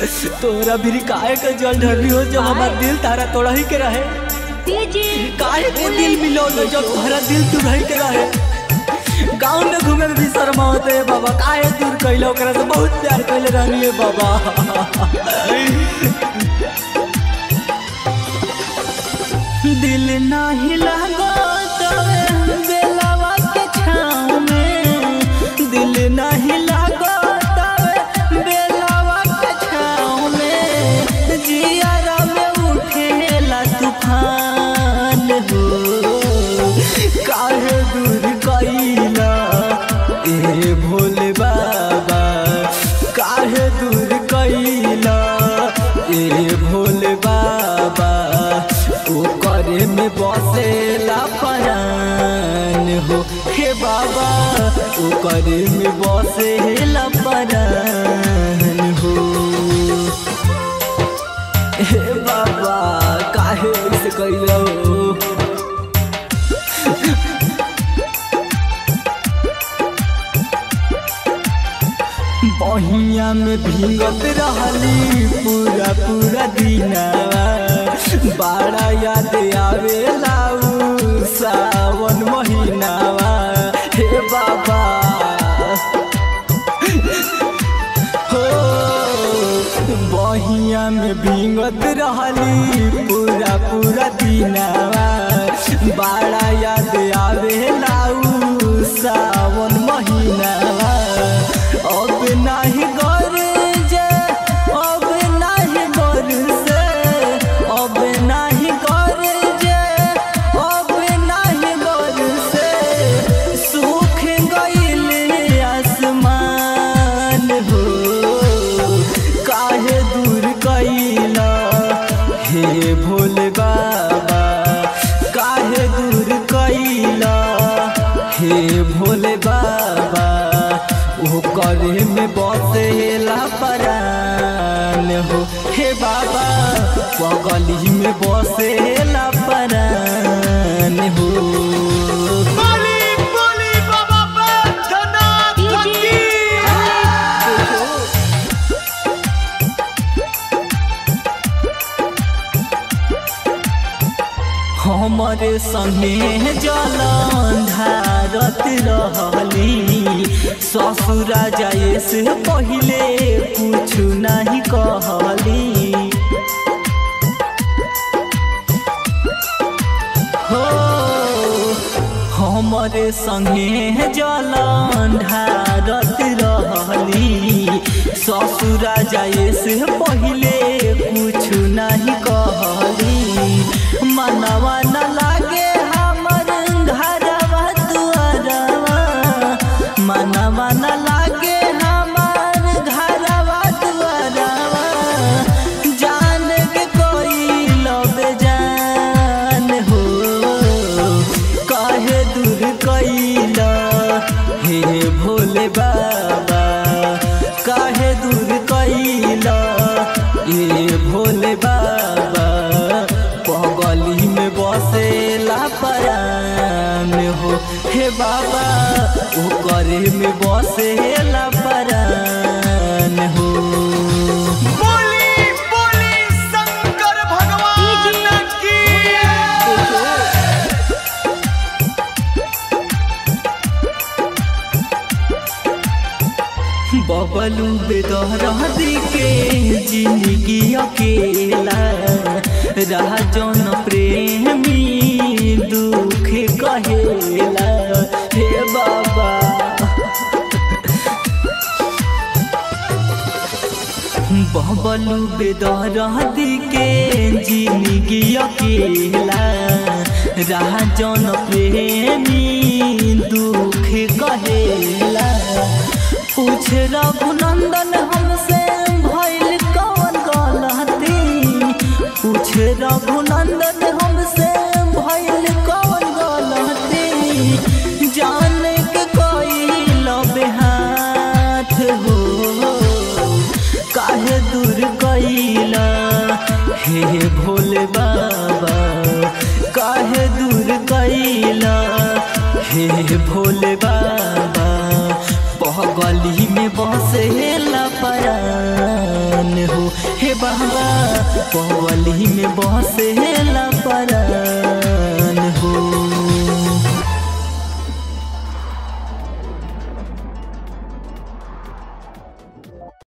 तोरा भी काहे के जल ढरनी हो जब हमार दिल तारा तोड़ा ही के रहे डीजे काहे के दिल मिलो न जब तोहरा दिल तू रही के रहे गाँव में घूमे में भी शर्म होते है बाबा काहे दूर कैलो ओकरा से बहुत प्यार कैले रहनी है बाबा दिल नाही लागो तवे बेलावा के छाँव में दिल नाही लागो तवे बेलावा के छाँव में जियारा में उठेला तूफान हो काहे दूर कैला ए भोले बाबा काहे दूर कैला ए भोले बाबा ओ करे में बसेला परान हो हे बाबा ओ करे में बसेला परान हो हे बाबा काहे ऐसे कैलो बहिया में भीगत रहली पूरा पूरा दिनावा बड़ा याद आवेला उ सावन महीनावा हे बाबा हो बहिया में भीगत रहली पूरा पूरा दिनावा बड़ा याद आवेला उ सावन महीनावा अब नाही घर जे अब नाही घर से अब नाही घर जे अब नाही घर से सूख गईल आसमान हो काहे दूर कैला हे भोले बाबा काहे दूर कैला हे भोले बाबा ओ करे में बसेला परान हो हे बाबा पगली में बसेला परान हो बोली बोली बाबा बैद्यनाथ डीजे हमारे संगे जलन धारत रहली ससुरा जाए से पहले कुछ नहीं कहली हो हमारे संगे जलन ढारत रहली ससुरा जाए से पहले कुछ नहीं कहली मनवा न लागे हमर घरवा दुआरवा मनवा न लागे हमर घरवा दुआरवा जान के कोई लब जान हो काहे दूर कैला हे भोले बाबा काहे दूर कैला ए भोले बाबा पगली में बसेला परान हो हे बाबा ओ करे में बसेला परान हो बोली बोली शंकर भगवान की बबलू बेदहरदी के जिंदगी अकेला रहा जौन प्रेमी दुख कहेला हे बाबा बबलू बेदहरदी के जिंदगी अकेला रहा जौन प्रेमी दुख कहेला पूछ रघुनंदन हमसे भइल कौन गलती पूछ रघुनंदन हमसे भइल कौन गलती जान के कोई लबे हाथ हो काहे दूर कैला हे भोले बाबा काहे दूर कैला हे भोले बाबा पगली में बसेला परान हो हे बाबा पवली में बसे ला पर